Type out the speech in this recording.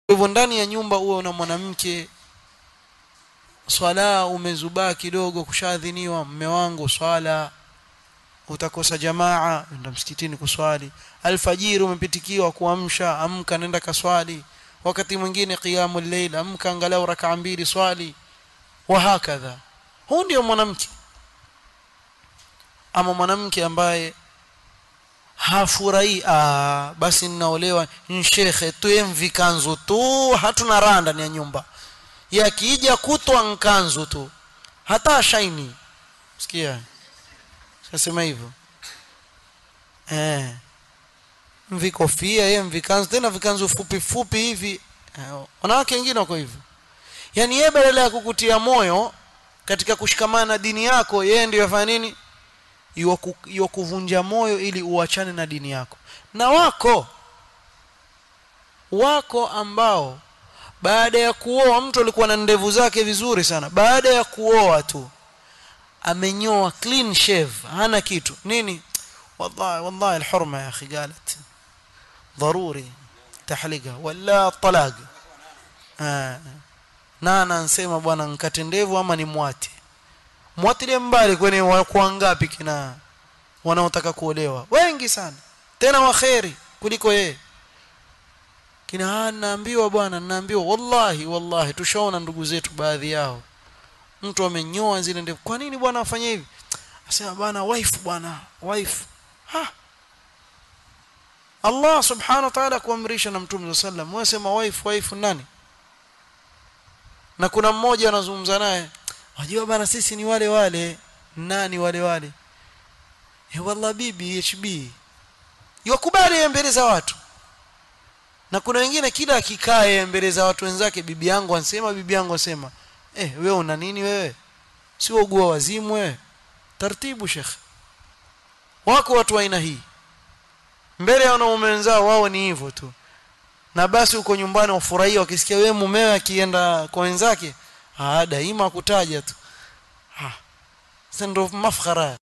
hivyo ndani ya nyumba uwe una mwanamke swala umezubaa kidogo kushadhiniwa mme wangu swala utakosa jamaa nenda msikitini kuswali alfajiri umepitikiwa kuamsha amka nenda kaswali wakati mwingine qiyamul layl amka angalau rakaa mbili swali wa hakadha huu ndio mwanamke ama mwanamke ambaye hafurahi ah basi ninaolewa shekhe tuye mvikanzu tu hatuna raha ndani ya nyumba yakija kutwa nkanzu tu hata shaini sikia sasema hivyo eh mvikofia yeye mvikanzu tena vikanzu fupi fupi hivi eh, wanawake wengine wako hivyo yani yeye badala ya kukutia moyo katika kushikamana na dini yako yeye ndio yafanya nini kuvunja moyo ili uachane na dini yako na wako wako ambao baada ya kuoa mtu alikuwa na ndevu zake vizuri sana baada ya kuoa tu amenyoa clean shave hana kitu nini wallahi wallahi alhurma ya akhi قالت ضروري تحلقها ولا طلاق آه. na anasema bwana nkate ndevu ama ni mwate mwatilie mbali kwenye kwa ngapi kina wanaotaka kuolewa wengi sana tena waheri kuliko yeye kina naambiwa bwana naambiwa wallahi wallahi tushaona ndugu zetu baadhi yao mtu amenyoa zile ndevu kwa nini bwana afanye hivi asema bwana wife bwana wife ha Allah subhanahu wa ta'ala kuamrisha na mtume sallam wewe sema wife wife nani na kuna mmoja anazungumza naye wajua bana sisi ni wale wale nani wale wale eh wallah bibi hb yakubali mbele za watu na kuna wengine kila akikae mbele za watu wenzake bibi yangu ansema bibi yangu ansema eh wewe una nini wewe si ugua wazimu wewe taratibu shekh wako watu wa aina hii mbele ya wanaume wenzao wao ni hivyo tu na basi uko nyumbani wafurahia wakisikia wewe mumewe akienda kwa wenzake ah daima kutaja tu ah sasa ndo mafkhara